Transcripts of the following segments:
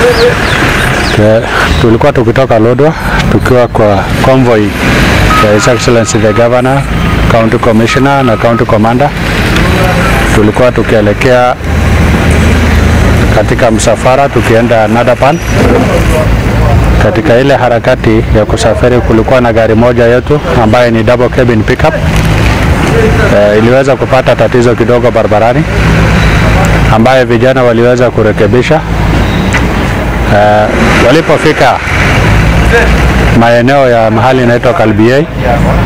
Ke- tulikuwa tukitoka Lodwar tukiwa kwa convoy ya His Excellency the Governor, County Commissioner na County Commander. Tulikuwa tukielekea katika msafara tukienda Nadapan. Katika ile harakati ya kusafiri, kulikuwa na gari moja yetu ambaye ni double cabin pickup e, iliweza kupata tatizo kidogo barabarani ambaye vijana waliweza kurekebisha. E, walipofika maeneo ya mahali inaitwa Kalbiei, e,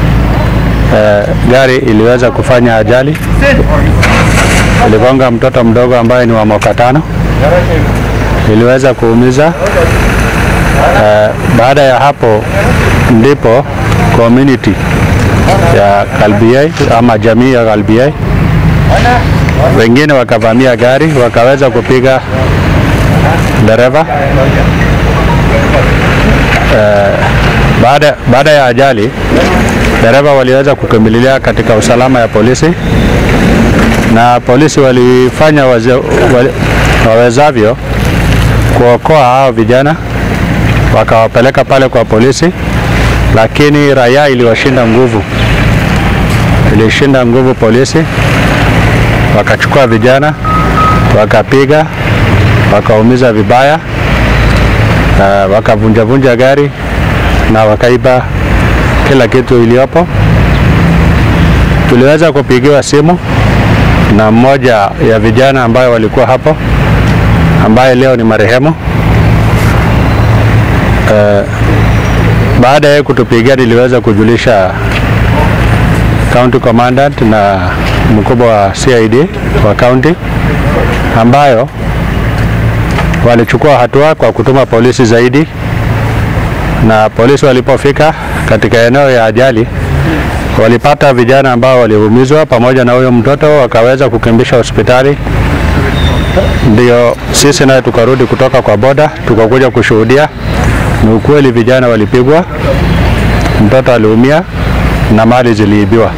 gari iliweza kufanya ajali, iligonga mtoto mdogo ambaye ni wa mwaka tano, iliweza kuumiza. E, baada ya hapo ndipo community ya Kalbiei ama jamii ya Kalbiei wengine wakavamia gari wakaweza kupiga dereva. Eh, baada, baada ya ajali dereva waliweza kukimbilia katika usalama ya polisi na polisi walifanya waze, wali, wawezavyo kuokoa hao vijana wakawapeleka pale kwa polisi, lakini raia iliwashinda nguvu, ilishinda nguvu polisi, wakachukua vijana wakapiga, wakaumiza vibaya, uh, wakavunjavunja gari na wakaiba kila kitu iliyopo. Tuliweza kupigiwa simu na mmoja ya vijana ambayo walikuwa hapo, ambaye leo ni marehemu. Uh, baada ya kutupigia niliweza kujulisha county commandant na mkubwa wa CID wa county ambayo walichukua hatua kwa kutuma polisi zaidi, na polisi walipofika katika eneo ya ajali walipata vijana ambao waliumizwa pamoja na huyo mtoto, wakaweza kukimbisha hospitali. Ndio sisi naye tukarudi kutoka kwa boda tukakuja kushuhudia. Ni ukweli vijana walipigwa, mtoto aliumia na mali ziliibiwa.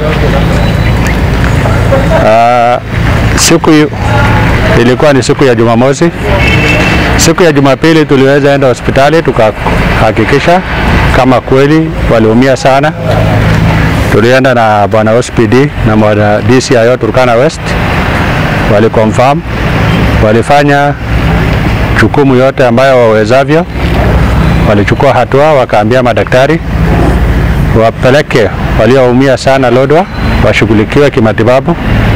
Uh, siku yu- ilikuwa ni siku ya Jumamosi. Siku ya Jumapili tuliweza enda hospitali tukahakikisha kama kweli waliumia sana. Tulienda na bwana OSPD na bwana DCIO Turkana West, waliconfirm, walifanya jukumu yote ambayo wawezavyo, walichukua hatua, wakaambia madaktari wapeleke walioumia sana Lodwar washughulikiwe kimatibabu